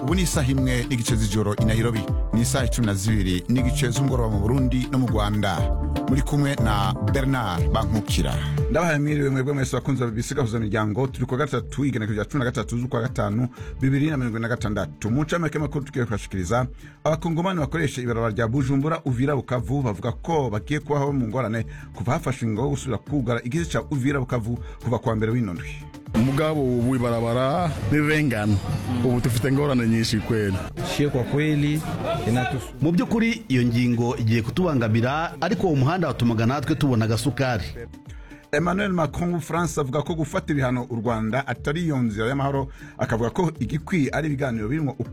ubu ni isaha imwe n'igice z'ijoro i nairobi ni isaha icumi na zibiri n'igice z'umugoroba mu burundi no mu rwanda muri kumwe na bernard bankukira ndabahaye mwiriwe mwebwe mwese bakunzi ba bbc gahuza miryango turi kwa gatatu igenekerezo rya cumi na gatatu z'ukwa gatanu bibiri na mirongo ine na gatandatu mu ncamake makuru tugiye kubashikiriza abakongomani bakoresha ibarabara rya bujumbura uvira bukavu bavuga ko bagiye kubaho mu ngorane kuva hafashwe ingo wo gusubira kugara igice ca uvira bukavu kuva kuwa mbere w'ino ndwi mugabo ubu ibarabara nirengana ubu dufite ingorane nyinshi kweli shie kwa kweli inatusu mu by'ukuri iyo ngingo igiye kutubangamira ariko uwo muhanda watumaga natwe tubona agasukari emmanuel macron w'ubufaransa avuga ko gufata ibihano u rwanda atari iyo nzira y'amahoro akavuga ko igikwiye ari ibiganiro birimo